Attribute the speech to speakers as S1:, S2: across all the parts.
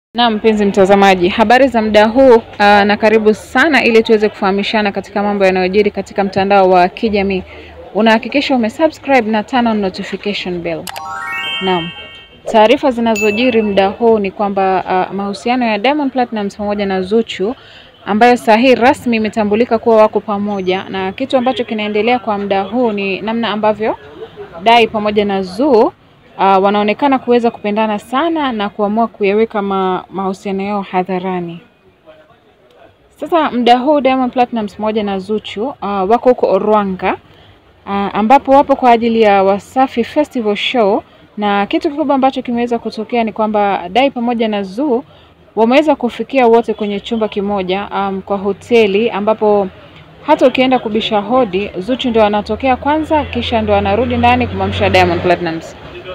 S1: Na mpenzi mtazamaji, habari za muda huu uh, na karibu sana ili tuweze kufahamishana katika mambo yanayojiri katika mtandao wa kijamii. Unahakikisha umesubscribe na turn on notification bell. Naam. Taarifa zinazojiri muda huu ni kwamba uh, mahusiano ya Diamond Platnumz pamoja na Zuchu ambayo saa hii rasmi imetambulika kuwa wako pamoja, na kitu ambacho kinaendelea kwa muda huu ni namna ambavyo Dai pamoja na Zuu uh, wanaonekana kuweza kupendana sana na kuamua kuyaweka ma, mahusiano yao hadharani. Sasa muda huu Diamond Platnumz pamoja na Zuchu uh, wako huko Orwanga uh, ambapo wapo kwa ajili ya Wasafi Festival Show, na kitu kikubwa ambacho kimeweza kutokea ni kwamba Dai pamoja na Zuu wameweza kufikia wote kwenye chumba kimoja um, kwa hoteli ambapo hata ukienda kubisha hodi Zuchu ndo anatokea kwanza, kisha ndo anarudi ndani kumamsha Diamond Platnumz.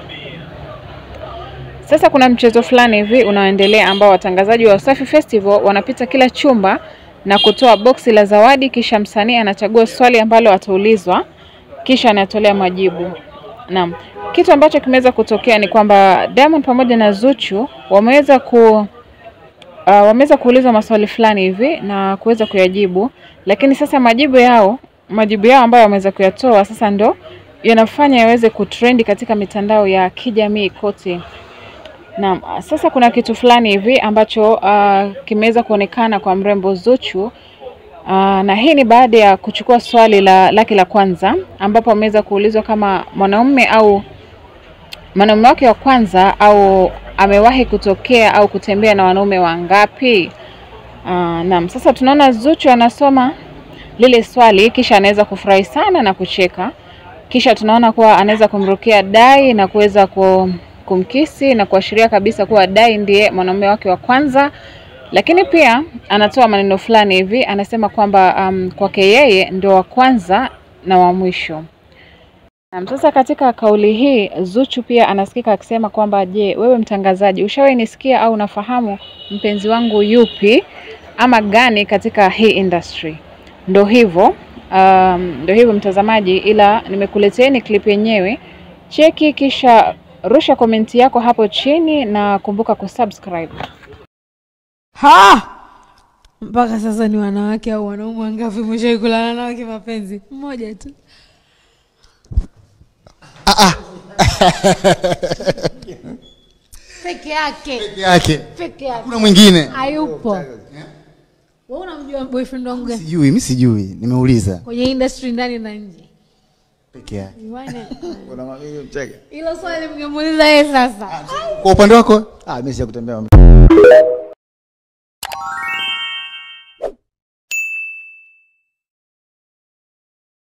S1: Sasa kuna mchezo fulani hivi unaoendelea ambao watangazaji wa Wasafi Festival wanapita kila chumba na kutoa boksi la zawadi, kisha msanii anachagua swali ambalo ataulizwa, kisha anatolea majibu. Naam, kitu ambacho kimeweza kutokea ni kwamba Diamond pamoja na Zuchu wameweza ku Uh, wameweza kuulizwa maswali fulani hivi na kuweza kuyajibu, lakini sasa majibu yao majibu yao ambayo wameweza kuyatoa sasa ndo yanafanya yaweze kutrendi katika mitandao ya kijamii kote. Naam, sasa kuna kitu fulani hivi ambacho uh, kimeweza kuonekana kwa mrembo Zuchu uh, na hii ni baada ya kuchukua swali la lake la kwanza ambapo ameweza kuulizwa kama mwanaume au mwanaume wake wa kwanza au amewahi kutokea au kutembea na wanaume wangapi? Uh, naam, sasa tunaona Zuchu anasoma lile swali kisha anaweza kufurahi sana na kucheka, kisha tunaona kuwa anaweza kumrukia Dai na kuweza kumkisi na kuashiria kabisa kuwa Dai ndiye mwanaume wake wa kwanza, lakini pia anatoa maneno fulani hivi, anasema kwamba um, kwake yeye ndio wa kwanza na wa mwisho. Naam, sasa katika kauli hii Zuchu pia anasikika akisema kwamba je, wewe mtangazaji, ushawahi nisikia au unafahamu mpenzi wangu yupi ama gani katika hii industry? Ndo hivyo um, ndo hivyo mtazamaji, ila nimekuleteeni clip yenyewe, cheki kisha rusha komenti yako hapo chini na kumbuka kusubscribe.
S2: Ha! Mpaka sasa ni wanawake au wanaume wangapi mwishawahi kulala nao kimapenzi? Mmoja tu. Peke yake.
S3: peke yake
S2: Peke yake.
S3: kuna mwingine
S2: Hayupo. Wewe unamjua boyfriend wangu gani?
S3: sijui mi sijui nimeuliza
S2: Kwenye industry ndani na nje.
S3: peke yake
S2: Bwana,
S4: Mcheke.
S2: Hilo swali mngemuuliza yeye sasa.
S3: kwa upande wako
S4: Ah, mimi sijakutembea